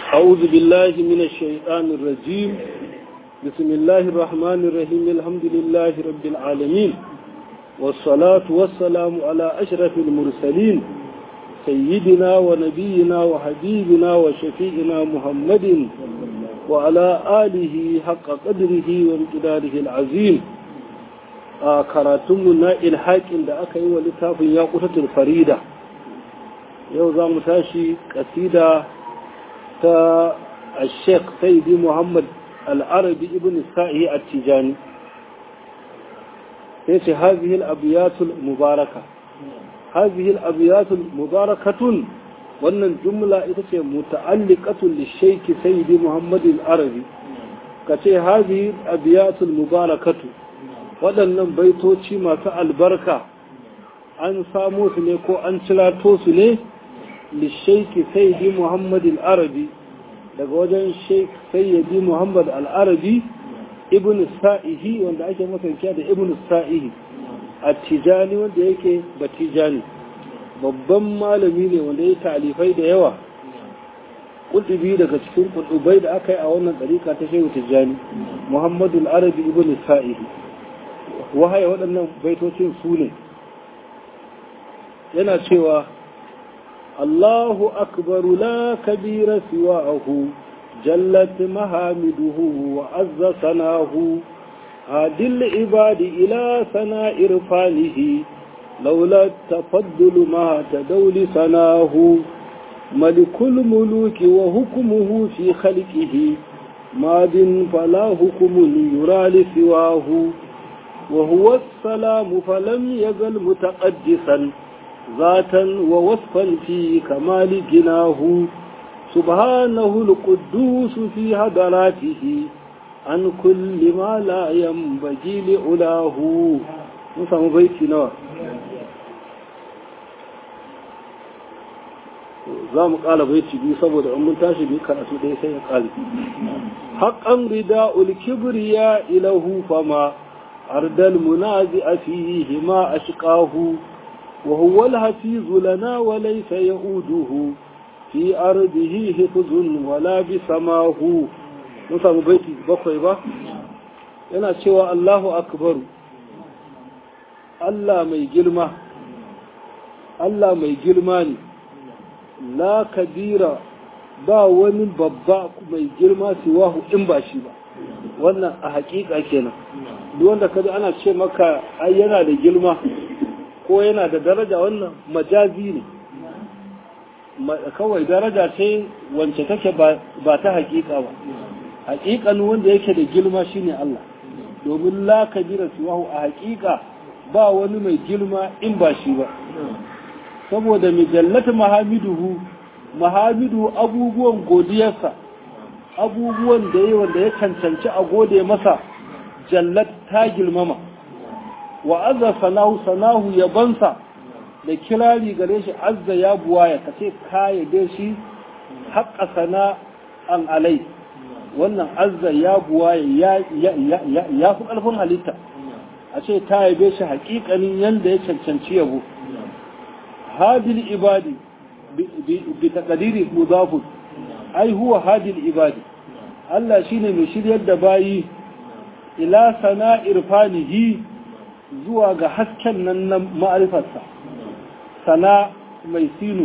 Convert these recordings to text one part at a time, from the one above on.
أعوذ بالله من الشيطان الرجيم بسم الله الرحمن الرحيم الحمد لله رب العالمين والصلاة والسلام على أشرف المرسلين سيدنا ونبينا وحبيبنا وشفيئنا محمد وعلى آله حق قدره وامتداره العظيم karatunmu na ilhaƙin da aka yi wa littafin ya kutatul farida yau za mu tashi ƙasida ta sheikh saidi muhammad al'arabi ibn sa'i a tijani sai ce hazihil abiyatul mubaraka hazihil abiyatul mubarakatun wannan jumla ita ce muta'alliqatul lishaiki saidi muhammad al'arabi ka ce hazihil abiyatul mubarakatu waɗannan baitoci masu albarka an samo su ne ko an cilato su ne lishaiki sayyidi muhammad al-arabi daga wajen sheik sayyidi muhammad al-arabi ibn sa'ihi wanda ake masankiya da ibn sa'ihi a tijani wanda yake batijani babban malami ne wanda ya talifai da yawa kudubi daga cikin kudubai da aka yi a wannan ɗarika ta shehu tijani muhammadu al-arabi ibn sa'ihi wahaye waɗannan baitocin su ne yana cewa Allahu akbaru la kabira siwa'ahu jallat mahamiduhu wa azza sanahu hadil ibadi ila sana irfanihi laula tafaddulu ma tadawli sanahu malikul muluki wa hukmuhu fi khalqihi madin fala hukmun yura li siwahu وهو السلام فلم يزل متقدسا ذاتا ووصفا في كمال جناه سبحانه القدوس في هدراته عن كل ما لا ينبغي لعلاه نسمع بيتي نوى za mu ƙala baiti biyu saboda in mun tashi biyu karatu ɗaya sai ya ƙali haƙan rida ulkibriya ilahu fama أرد المنازع فيه ما أشقاه وهو الحفيظ لنا وليس يؤوده في أرضه حفظ ولا بسماه نسام بيتي بقوي با yana cewa Allahu akbaru Allah mai girma Allah mai girma ne la kabira ba wani babba mai girma siwahu in ba shi ba wannan a hakika kenan duk wanda kaji ana ce maka ai yana da girma ko yana da daraja wannan majazi ne kawai daraja ce wance take ba ta hakika ba hakikan wanda yake da girma shine Allah domin la kabira siwahu a hakika ba wani mai girma in ba shi ba saboda mijallatu mahamiduhu mahamidu abubuwan godiyarsa abubuwan da yi wanda ya cancanci a gode masa jallat ta girmama wa azza sanahu sanahu yabansa da kirari gare shi azza ya buwaya ka ce ka yabe shi haƙa sana'an alai wannan azza ya buwaya ya fi ƙarfin halitta a ce ta yabe shi haƙiƙanin yadda ya cancanci yabo hadil ibadi bi taqdiri mudafun ai huwa hadil ibadi Allah shine mai shiryar da bayi ila sana irfanihi zuwa ga hasken nan na ma'arifarsa sana mai sinu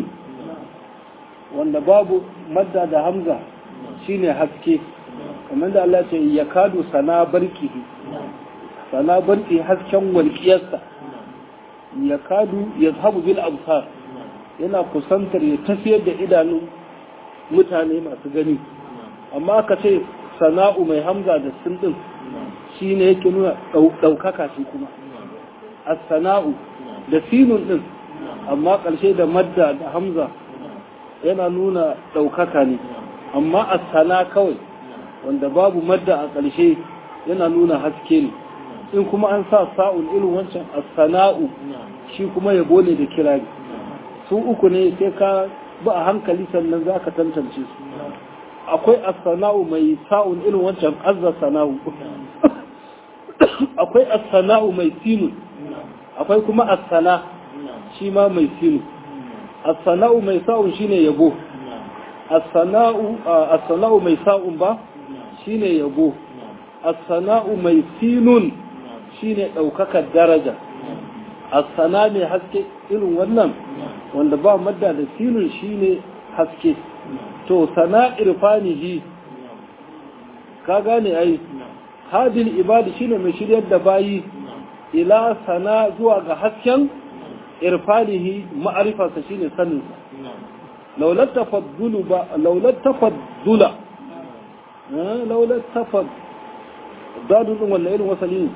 wanda babu madda da hamza shine haske kamar da Allah ce ya kadu sana barkihi sana barki hasken walƙiyarsa ya kadu ya zahabu bil absar yana kusantar ya tafiyar da idanun mutane masu gani amma ka ce sana'u mai hamza da sun ɗin shi ne yake nuna ɗaukaka shi kuma a sana'u da sinun ɗin amma ƙarshe da madda da hamza yana nuna ɗaukaka ne amma a sana kawai wanda babu madda a ƙarshe yana nuna haske ne in kuma an sa sa'un irin wancan a sana'u shi kuma yabo ne da kirari su uku ne sai ka ba a hankali sannan za ka tantance su akwai as-sana'u mai sa'un irin wancan azza sana'u akwai as-sana'u mai sinu akwai kuma as-sana shi ma mai sinu as-sana'u mai sa'un shine yabo as-sana'u as-sana'u mai sa'un ba shine yabo as-sana'u mai sinun shine daukakar daraja as-sana mai haske irin wannan wanda ba madda da sinun shine haske to sana irfanihi ka gane ai hadil ibadi shine mai shiryar da bayi ila sana zuwa ga hasken irfanihi ma'arifarsa shine saninsa laulat tafaddulu ba laulat tafaddula laulat tafad dadu din wannan irin wasali ne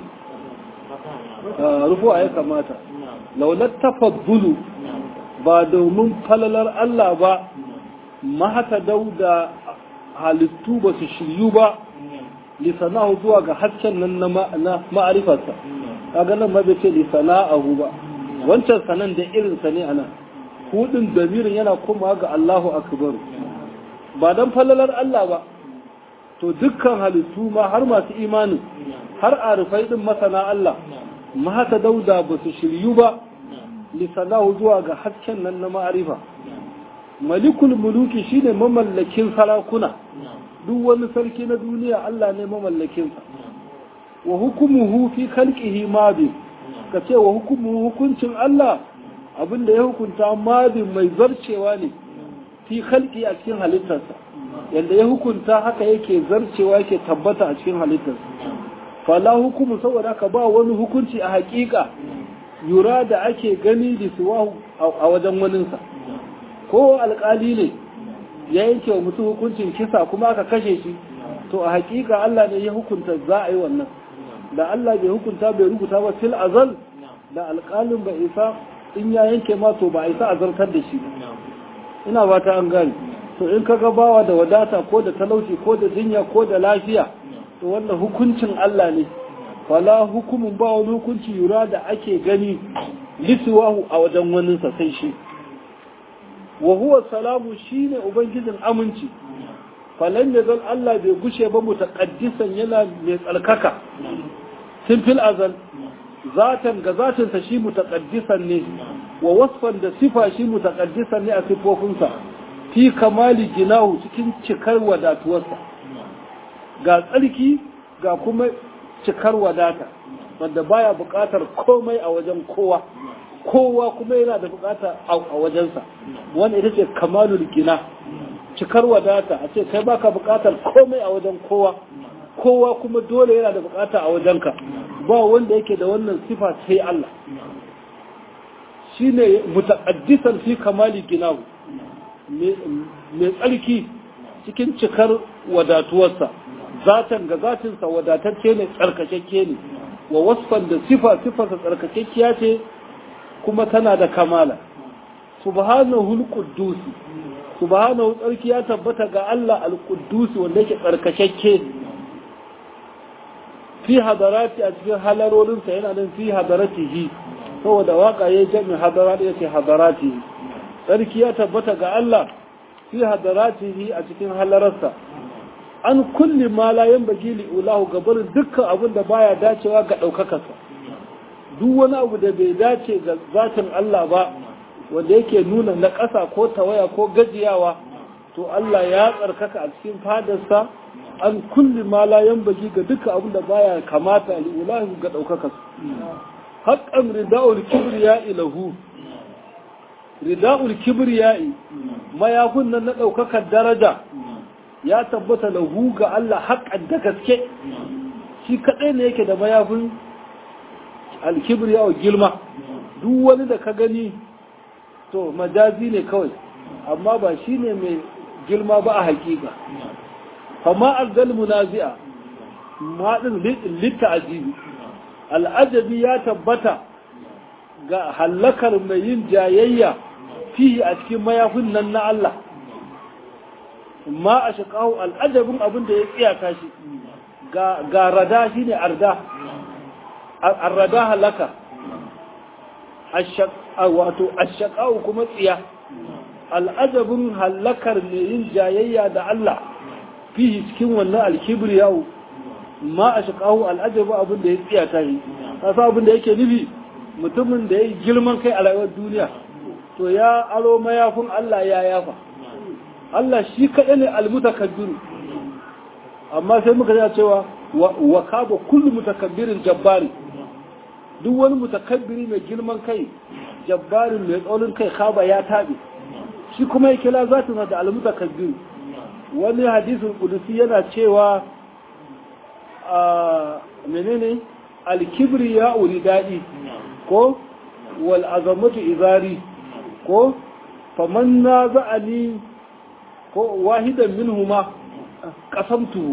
rufu ya kamata laulat tafaddulu ba domin falalar Allah ba mahata dauda halittu ba su shiryu ba lisanahu zuwa ga hasken nan na ma'arifarsa kaga nan ma bai ce lisana'ahu ba wancan sanan da irin sa ne ana hudin damirin yana komawa ga Allahu akbar ba dan falalar Allah ba to dukkan halittu ma har masu imani har arifai din masana Allah mahata dauda ba su shiryu ba lisanahu zuwa ga hasken nan na ma'arifa malikul muluki shine mamallakin sarakuna duk wani sarki na duniya Allah ne mamallakinsa wa hukumuhu fi khalqihi madi ka ce wa hukumuhu hukuncin Allah abinda ya hukunta madi mai zarcewa ne fi khalqi a cikin halittarsa yanda ya hukunta haka yake zarcewa yake tabbata a cikin halittarsa fala hukumu saboda ka ba wani hukunci a hakika yura da ake gani da suwa a wajen waninsa ko alkali ne ya yanke wa mutum hukuncin kisa kuma aka kashe shi to a hakika Allah ne ya hukunta za a yi wannan da Allah bai hukunta bai rubuta ba fil azal da alƙalin bai isa in ya yanke ma to ba a isa azartar da shi ina ba ta an gani to in ka ga bawa da wadata ko da talauci ko da jinya ko da lafiya to wannan hukuncin Allah ne fala hukumin ba wani hukunci yura da ake gani lisuwahu a wajen waninsa sai shi wa huwa salamu shine ubangijin aminci falan da zan Allah bai gushe ba mutaqaddisan yana mai tsarkaka tun fil azal zatan ga zatinsa shi mutaqaddisan ne wa wasfan da sifa shi mutaqaddisan ne a sifofinsa fi kamali ginahu cikin cikar wadatuwarsa ga tsarki ga kuma cikar wadata wanda baya buƙatar komai a wajen kowa kowa kuma yana da bukata a wajensa wanda ita ce kamalul gina cikar wadata a ce kai baka bukatar komai a wajen kowa kowa kuma dole yana da bukata a wajenka ba wanda yake da wannan sifa sai Allah shine mutaqaddisan fi kamali ginahu mai tsarki cikin cikar wadatuwarsa zatan ga zatinsa wadatacce ne tsarkakakke ne wa wasfan da sifa sifarsa tsarkakakkiya ce kuma tana da kamala subhanahu al-quddus subhanahu tsarki ya tabbata ga Allah al-quddus wanda yake tsarkakakke fi hadarati a cikin halarorin sa yana nan fi hadaratihi saboda waka yayi jami hadarat yace hadarati tsarki ya tabbata ga Allah fi hadaratihi a cikin halararsa an kulli ma la yanbaghi li ulahu gabarin dukkan abin da baya dacewa ga daukakarsa duk wani abu da bai dace ga zatin Allah ba wanda yake nuna na ƙasa ko tawaya ko gajiyawa to Allah ya tsarkaka a cikin fadarsa an kulli ma la yanbaghi ga dukkan abin da baya kamata li ulahu ga daukakarsa haqqan rida'ul kibriya ilahu rida'ul kibriya mayakun nan na daukakar daraja ya tabbata lahu ga Allah haƙƙan da gaske shi kaɗai ne yake da mayafin alkibriya wa gilma duk wani da ka gani to majazi ne kawai amma ba shi ne mai girma ba a hakika fama arzal munazi'a maɗin litta ajibi al'ajabi ya tabbata ga hallakar mai yin jayayya fiye a cikin mayafin nan na Allah ma a shaƙahu al'ajabin abin da ya tsiyaka shi ga rada shi ne arda arrada halaka wato ashaƙahu kuma tsiya al'ajabin halakar mai yin jayayya da Allah fihi cikin wannan alkibriyahu ma a shaƙahu al'ajabu abin da ya tsiya ta yi kasa abin da yake nufi mutumin da ya yi girman kai a rayuwar duniya to ya aro mayafin Allah ya yafa Allah shi kaɗai ne almutakabbiru amma sai muka ya cewa wa kaba kullu mutakabbirin jabbari duk wani mutakabbiri mai girman kai jabbarin mai tsaurin kai kaba ya taɓe shi kuma ya kila za ta da almutakabbiru wani hadisin kudusi yana cewa a menene alkibri ya uri daɗi ko wal azamatu izari ko faman na za'ani ko wahidan minhuma kasamtu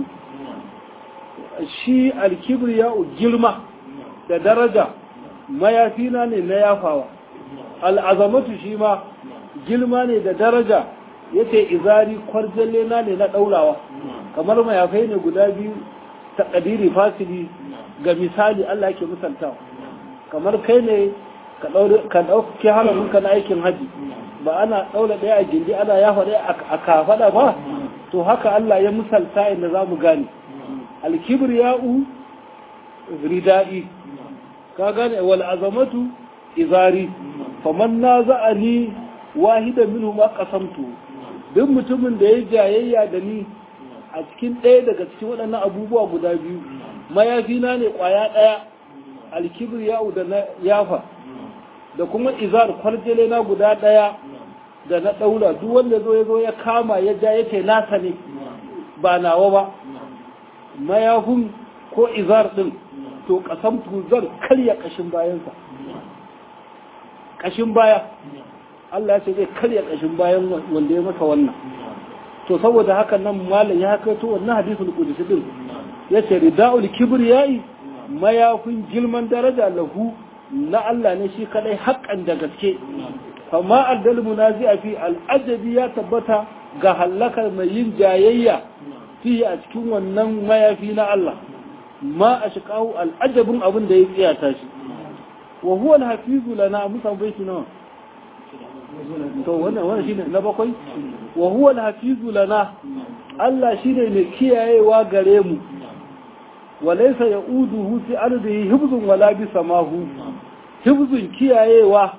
shi alkibri ya girma da daraja mayafina ne na yafawa al'azamatu shi ma girma ne da daraja yace izari kwarjalle na ne na ɗaurawa kamar mayafai ne guda biyu ta ƙadiri fasili ga misali Allah ke misaltawa kamar kai ne ka ɗauki haramunka na aikin haji ba ana ɗaura ɗaya a gindi ana yafa ɗaya a kafaɗa ba to haka Allah ya misalta inda za mu gane alkibir ya'u rida'i ka gane wal azamatu izari faman na za'ani wahidan minhu ma qasamtu duk mutumin da ya jayayya da ni a cikin ɗaya daga cikin waɗannan abubuwa guda biyu mayafina ne ƙwaya ɗaya alkibir ya'u da na yafa da kuma izar kwarjele na guda ɗaya da na ɗaura duk wanda zo ya zo ya kama ya ja yake nasa ne ba nawa ba mayafin ko izar ɗin to ƙasan tuzar karya ƙashin bayansa ƙashin baya Allah ce zai karya ƙashin bayan wanda ya masa wannan to saboda haka nan malam ya haka to wannan hadisul qudsi din yace rida'ul kibriyai mayafin gilman daraja lahu na Allah ne shi kadai haƙan da gaske amma addal munazi'a fi al'ajabi ya tabbata ga halakar mai yin jayayya fi a cikin wannan mayafi na Allah ma a shiƙahu al'ajabin abin da ya tsiyata shi wa huwa al-hafizu lana musa baiti nawa to wannan wannan shine na bakwai wa huwa al-hafizu lana Allah shine mai kiyayewa gare mu walaysa ya'uduhu fi ardihi hibzun wala bi samahu hibzun kiyayewa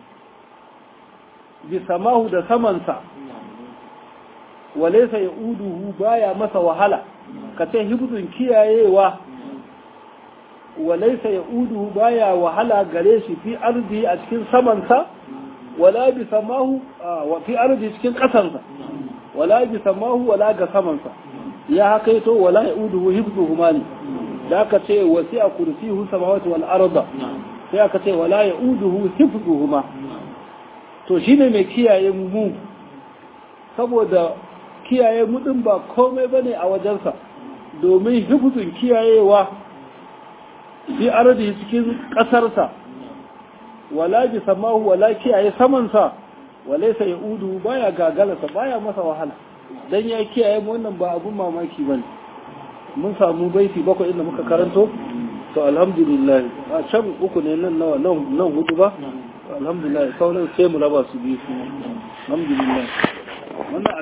bi samahu da samansa walaysa ya'uduhu baya masa wahala kace hibzun kiyayewa walaysa ya'uduhu baya wahala gare shi fi ardihi a cikin samansa wala bi samahu wa fi ardi cikin kasansa wala bi samahu wala ga samansa ya hakaito wala yauduhu hibzuhuma ne da aka ce wasi'a kursiyuhu samawati wal arda sai aka ce wala yauduhu hibzuhuma to shine mai kiyaye mu saboda kiyaye mu din ba komai bane a wajensa domin hibzun kiyayewa fi ardi cikin kasarsa wala bi samahu wala kiyaye samansa walaysa yaudu baya gagalasa baya masa wahala dan ya kiyaye mu wannan ba abun mamaki bane mun samu baiti bakwai inda muka karanto to alhamdulillah a can uku ne nan nawa nan nan hudu ba alhamdulillah sauran sai mu raba su biyu alhamdulillah wannan